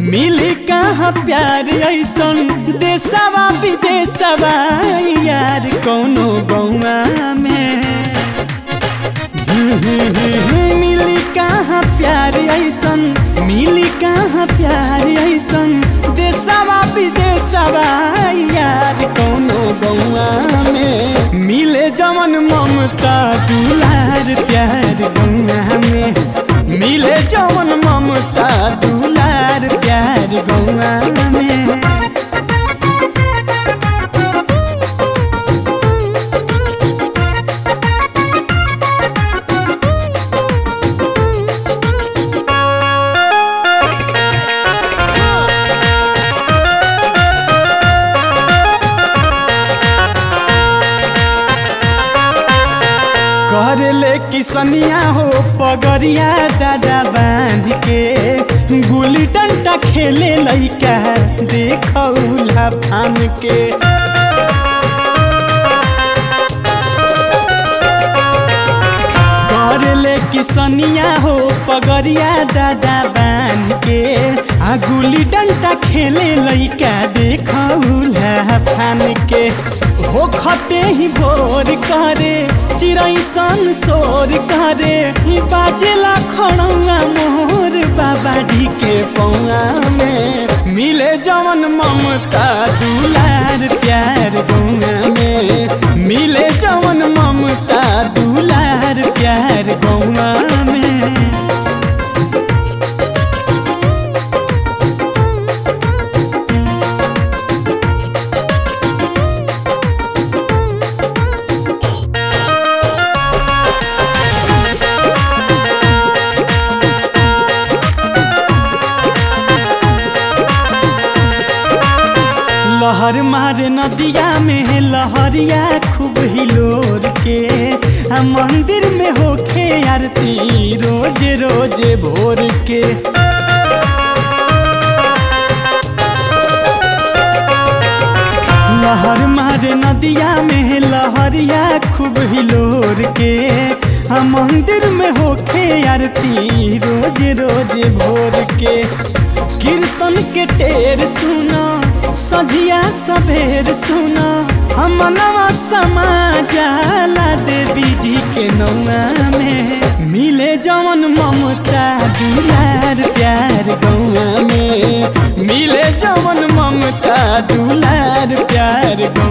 मिली कहाँ प्यार ऐसन देशवा विदेशवा यार कौनो गौआ में मिली कहाँ प्यार ऐसन मिली कहाँ प्यार ऐसन देशवा विदेशवा यार कौनो गौआ में मिले जवन ममता दुलार प्यार गौआ में मिले जवन ममता दुलार प्यार गौआ में कर ले किसनिया हो पगरिया दादा बांध के गुली डंडा खेले लइका देखौला फान के कर ले किसनिया हो पगरिया दादा बांध के आ गुली डंडा खेले लइका देखौला फान के हो खते ही भोर करे चिड़ै सन शोर करे बाजेला खड़ौआ मोर बाबाजी के पौआ में मिले जवन ममता दुलार प्यार गौआ में मिले जवन ममता दुलार प्यार गौआ में लहर मारे नदिया में लहरिया खूब हिलोर के आ मंदिर में होखे आरती रोज रोज भोर के लहर मारे नदिया में लहरिया खूब हिलोर के आ मंदिर में होखे आरती रोज रोज भोर के कीर्तन के टेर सुना सझिया सबेर सुना हमनवा समाजाला देवी जी के नौआ में मिले जवन ममता दुलार प्यार गौआ में मिले जवन ममता दुलार प्यार गौआ